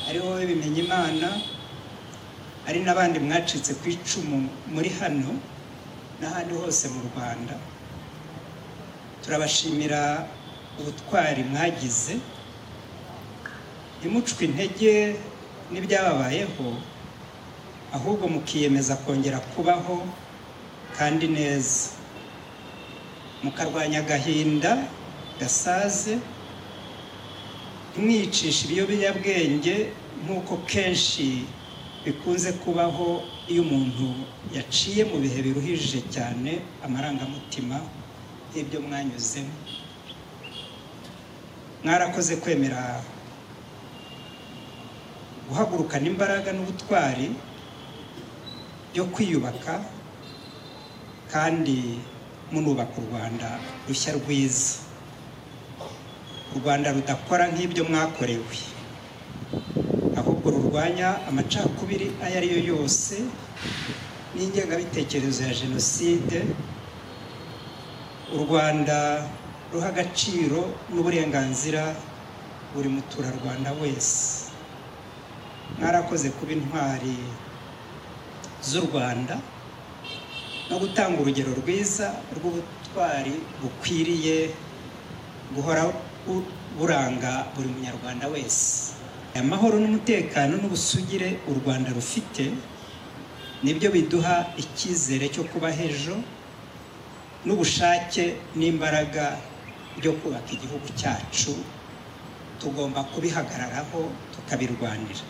ariho wowe bimenya imana ari n'abandi mwacitse ku icumu muri hano n'ahandi hose mu rwanda turabashimira ubutwari mwagize ntimucwe intege n'ibyababayeho ahubwo mukiyemeza kongera kubaho kandi neza mukarwanya agahinda gasaze ntimwicishe ibiyobyabwenge nk'uko kenshi bikunze kubaho iyo umuntu yaciye mu bihe biruhije cyane amarangamutima y'ibyo mwanyuzemo mwarakoze kwemera guhagurukana imbaraga n'ubutwari byo kwiyubaka kandi munubaka u rwanda rushya rwiza u rwanda rudakora nk'ibyo mwakorewe ahubwo rurwanya amacakubiri ayo ari yo yose n'ingengabitekerezo ya jenoside u rwanda ruha agaciro n'uburenganzira buri muturarwanda wese mwarakoze kuba intwari z'u rwanda no gutanga urugero rwiza rw'ubutwari bukwiriye guhora buranga buri munyarwanda wese amahoro n'umutekano n'ubusugire u rwanda rufite nibyo biduha icyizere cyo kuba h'ejo n'ubushake n'imbaraga byo kubaka igihugu cyacu tugomba kubihagararaho tukabirwanira